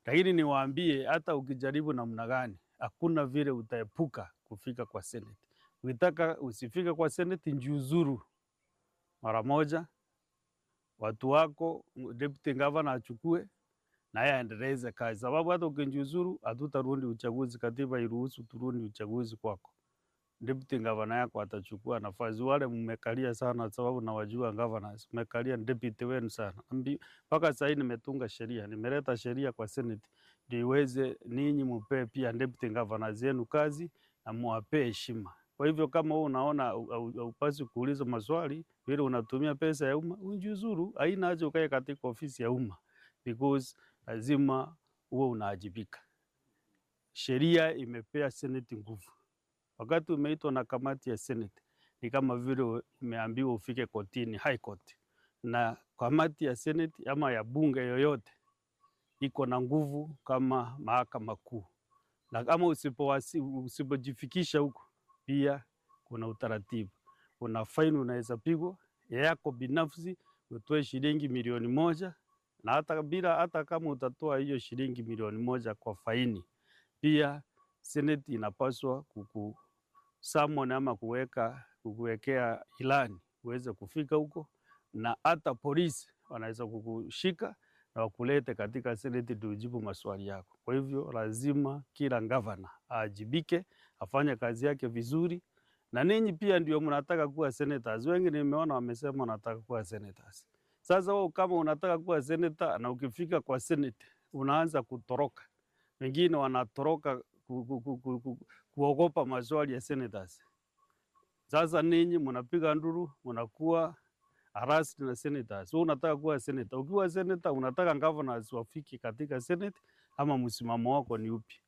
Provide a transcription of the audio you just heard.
lakini niwaambie, hata ukijaribu namna gani, hakuna vile utaepuka kufika kwa seneti. Ukitaka usifike kwa seneti, njiuzuru mara moja, watu wako deputy governor achukue naye aendeleze kazi, sababu hata ukinjiuzuru hatutarudi uchaguzi. Katiba iruhusu turudi uchaguzi kwako. Deputy governor yako atachukua nafasi. Wale mmekalia sana, sababu nawajua governors, mmekalia deputy wenu sana. Ambi- Mpaka sasa hivi nimetunga sheria, nimeleta sheria kwa senate ndio iweze ninyi mupee pia deputy governors yenu kazi na muwapee heshima. Kwa hivyo kama wewe unaona haupasi kuuliza maswali vile unatumia pesa ya umma, unjiuzuru. Haina haja ukae katika ofisi ya umma because lazima uwe unaajibika. Sheria imepea seneti nguvu. Wakati umeitwa na kamati ya seneti, ni kama vile umeambiwa ufike kotini, high court, na kamati ya seneti ama ya bunge yoyote iko na nguvu kama mahakama kuu, na kama usipowasi- usipojifikisha huko, pia kuna utaratibu, kuna faini unaweza pigwa ya yako binafsi, utoe shilingi milioni moja na hata bila hata kama utatoa hiyo shilingi milioni moja kwa faini, pia seneti inapaswa kuku summon ama kuweka kukuwekea ilani uweze kufika huko, na hata polisi wanaweza kukushika na wakulete katika seneti ndio ujibu maswali yako. Kwa hivyo lazima kila gavana aajibike, afanye kazi yake vizuri, na ninyi pia ndio mnataka kuwa senators. Wengi nimeona wamesema wanataka kuwa senators. Sasa wewe kama unataka kuwa senator na ukifika kwa senate unaanza kutoroka, wengine wanatoroka ku, ku, ku, ku, ku, kuogopa maswali ya senators. Sasa ninyi mnapiga nduru, mnakuwa harassed na senators. Wewe unataka kuwa senator. Ukiwa senator unataka governors wafiki katika senate ama msimamo wako ni upi?